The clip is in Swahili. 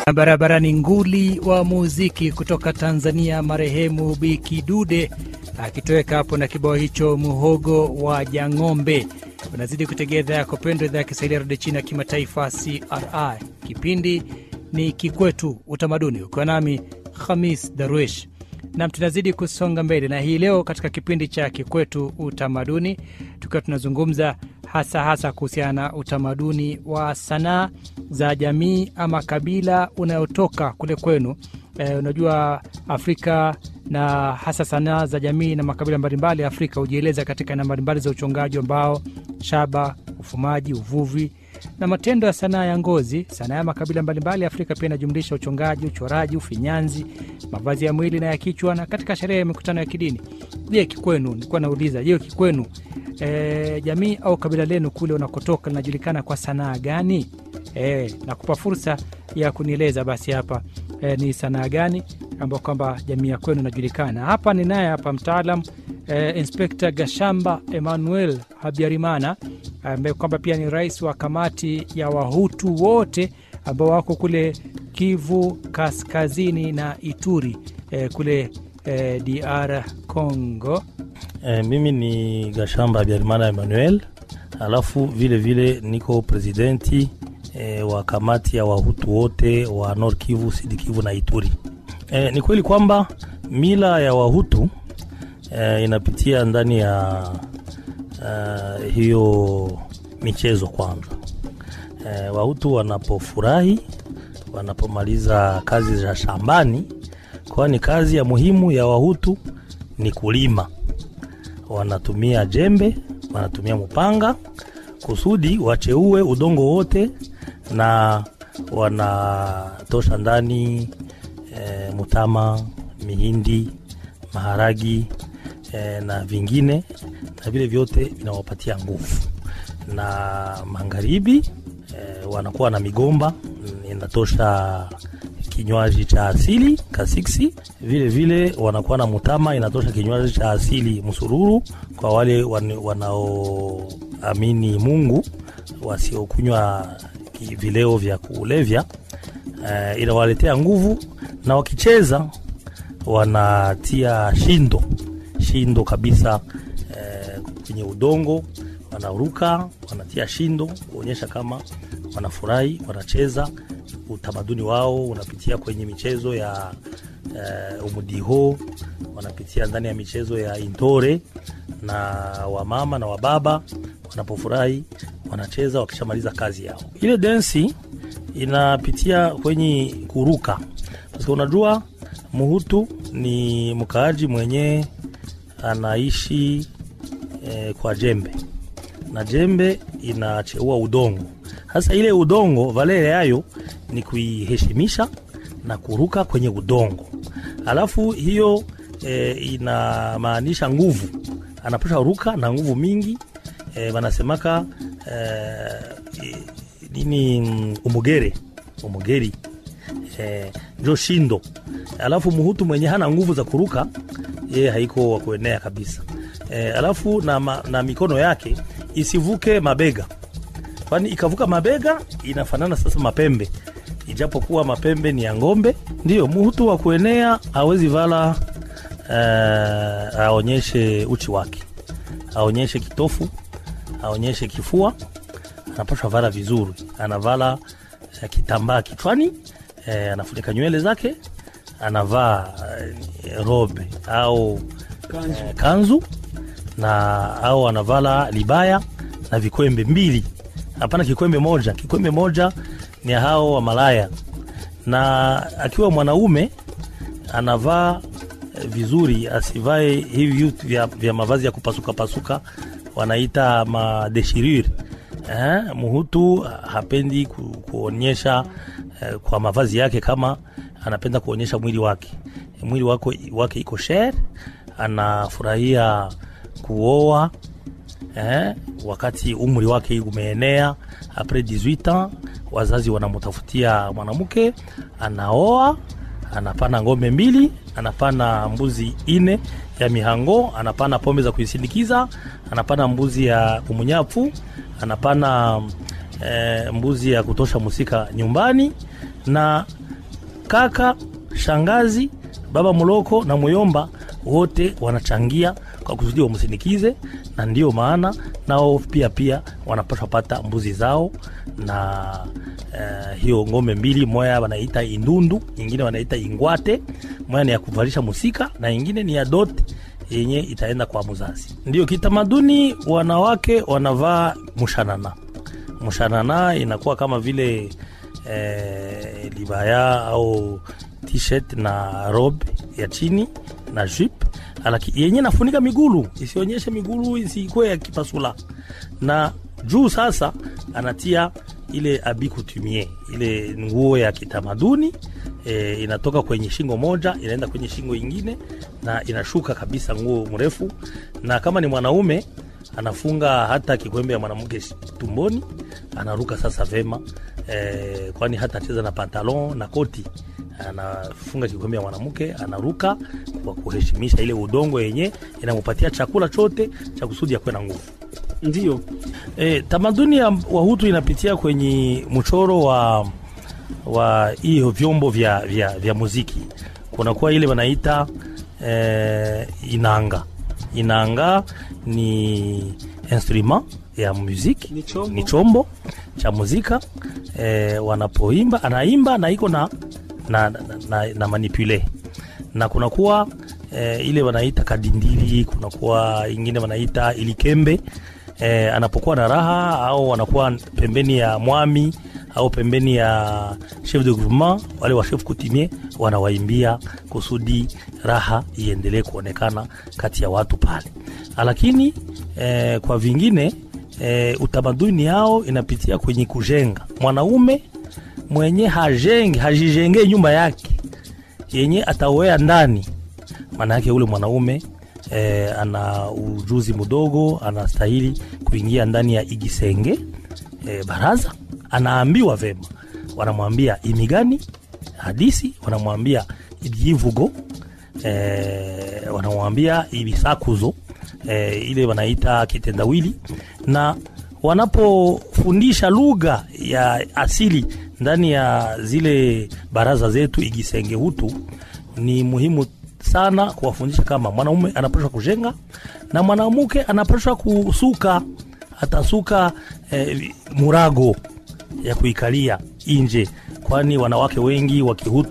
Barabarani nguli wa muziki kutoka Tanzania, marehemu Biki Dude akitoweka hapo na kibao hicho muhogo wa Jang'ombe. Unazidi kutegea idhaa yako pendwa, idhaa ya Kiswahili ya redio China ya kimataifa CRI. Kipindi ni Kikwetu Utamaduni, ukiwa nami Khamis Darwish nam tunazidi kusonga mbele na hii leo katika kipindi cha Kikwetu Utamaduni, tukiwa tunazungumza hasa hasa kuhusiana na utamaduni wa sanaa za jamii ama kabila unayotoka kule kwenu. E, unajua Afrika na hasa sanaa za jamii na makabila mbalimbali ya Afrika hujieleza katika aina mbalimbali za uchongaji wa mbao, shaba, ufumaji, uvuvi na matendo ya sanaa ya ngozi. Sanaa ya makabila mbalimbali ya Afrika pia inajumlisha uchongaji, uchoraji, ufinyanzi, mavazi ya mwili na ya kichwa, na katika sherehe ya mikutano ya kidini. Je, kikwenu, nilikuwa nauliza, je, kikwenu e, jamii au kabila lenu kule unakotoka linajulikana kwa sanaa gani? E, nakupa fursa ya kunieleza basi hapa e, ni sanaa gani ambao kwamba jamii ya kwenu inajulikana. Hapa ni naye hapa mtaalam e, Inspekta Gashamba Emmanuel Habyarimana ambaye kwamba pia ni rais wa kamati ya Wahutu wote ambao wako kule Kivu Kaskazini na Ituri e, kule e, DR Congo. E, mimi ni Gashamba Habyarimana Emmanuel, alafu vile vile niko presidenti e, wa kamati ya Wahutu wote wa Nord Kivu, Sud Kivu na Ituri. E, ni kweli kwamba mila ya Wahutu e, inapitia ndani ya uh, hiyo michezo kwanza. E, Wahutu wanapofurahi, wanapomaliza kazi za shambani, kwani kazi ya muhimu ya Wahutu ni kulima. Wanatumia jembe, wanatumia mpanga kusudi wacheue udongo wote, na wanatosha ndani e, mutama, mihindi, maharagi e, na vingine na vile vyote vinawapatia nguvu. Na magharibi e, wanakuwa na migomba inatosha kinywaji cha asili kasiksi. Vile vile wanakuwa na mutama inatosha kinywaji cha asili msururu, kwa wale wanaoamini Mungu, wasiokunywa vileo vya kulevya e, inawaletea nguvu, na wakicheza wanatia shindo shindo kabisa kwenye udongo wanaruka, wanatia shindo kuonyesha kama wanafurahi, wanacheza. Utamaduni wao unapitia kwenye michezo ya uh, umudiho, wanapitia ndani ya michezo ya intore, na wamama na wababa wanapofurahi wanacheza wakishamaliza kazi yao. Ile densi inapitia kwenye kuruka, kwa unajua Muhutu ni mkaaji mwenye anaishi E, kwa jembe na jembe inacheua udongo. Sasa ile udongo valere yayo ni kuiheshimisha na kuruka kwenye udongo, alafu hiyo e, inamaanisha nguvu, anapasha ruka na nguvu mingi e, wanasemaka e, nini umugere umugeri e, njo shindo. Alafu muhutu mwenye hana nguvu za kuruka yeye haiko wa kuenea kabisa. E, alafu na, ma, na mikono yake isivuke mabega, kwani ikavuka mabega inafanana sasa mapembe, ijapokuwa mapembe ni ya ng'ombe. Ndiyo muhutu wa kuenea hawezi vala e, aonyeshe uchi wake, aonyeshe kitofu, aonyeshe kifua, anapashwa vala vizuri, anavala e, kitambaa kichwani e, anafunika nywele zake, anavaa e, robe au kanzu, e, kanzu na au anavala libaya na vikwembe mbili, hapana kikwembe moja. Kikwembe moja ni hao wa malaya, na akiwa mwanaume anavaa vizuri, asivae hivi vitu vya, vya mavazi ya kupasuka pasuka, wanaita madeshirure. Eh, muhutu hapendi ku, kuonyesha eh, kwa mavazi yake kama anapenda kuonyesha mwili wake, mwili wake, wake iko shere, anafurahia kuoa eh, wakati umri wake umeenea apres 18 ans, wazazi wanamutafutia mwanamke, anaoa, anapana ng'ombe mbili, anapana mbuzi ine ya mihango, anapana pombe za kuisindikiza, anapana mbuzi ya umunyafu, anapana eh, mbuzi ya kutosha musika nyumbani na kaka, shangazi, baba mloko na muyomba wote wanachangia kwa kusudi wamsindikize, na ndiyo maana nao pia pia wanapaswa pata mbuzi zao na uh, hiyo ng'ombe mbili, moya wanaita indundu, nyingine wanaita ingwate. Moya ni ya kuvalisha musika na ingine ni ya dote yenye itaenda kwa mzazi. Ndio kitamaduni, wanawake wanavaa mushanana. Mushanana inakuwa kama vile eh, libaya au t-shirt na robe ya chini na jupe alaki yenye nafunika migulu isionyeshe migulu isikuwe ya kipasula, na juu sasa anatia ile abi coutumier, ile nguo ya kitamaduni e, inatoka kwenye shingo moja inaenda kwenye shingo ingine na inashuka kabisa, nguo mrefu. Na kama ni mwanaume anafunga hata kikwembe ya mwanamke tumboni, anaruka sasa vema e, kwani hata cheza na pantalon na koti anafunga kikombe ya mwanamke anaruka kwa kuheshimisha ile udongo yenye inamupatia chakula chote cha kusudi akuwe na nguvu. Ndio E, tamaduni ya Wahutu inapitia kwenye mchoro wa wa hiyo vyombo vya, vya, vya muziki. Kunakuwa ile wanaita e, inanga. Inanga ni instrument ya muziki, Ni chombo. ni chombo cha muzika e, wanapoimba anaimba na iko na na, na, na, na manipule na kunakuwa e, ile wanaita kadindili, kunakuwa ingine wanaita ilikembe e, anapokuwa na raha au anakuwa pembeni ya mwami au pembeni ya chef de groupement, wale wa chef coutumier wanawaimbia kusudi raha iendelee kuonekana kati ya watu pale. Lakini e, kwa vingine e, utamaduni yao inapitia kwenye kujenga mwanaume mwenye hajenge hajijengee nyumba yake yenye atawea ndani, maana yake ule mwanaume e, ana ujuzi mdogo, anastahili kuingia ndani ya igisenge e, baraza. Anaambiwa vema, wanamwambia imigani hadisi, wanamwambia ibyivugo e, wanamwambia ibisakuzo e, ile wanaita kitendawili na wanapofundisha lugha ya asili ndani ya zile baraza zetu igisenge hutu, ni muhimu sana kuwafundisha kama mwanaume anapaswa kujenga na mwanamke anapaswa kusuka, atasuka eh, murago ya kuikalia nje, kwani wanawake wengi wa Kihutu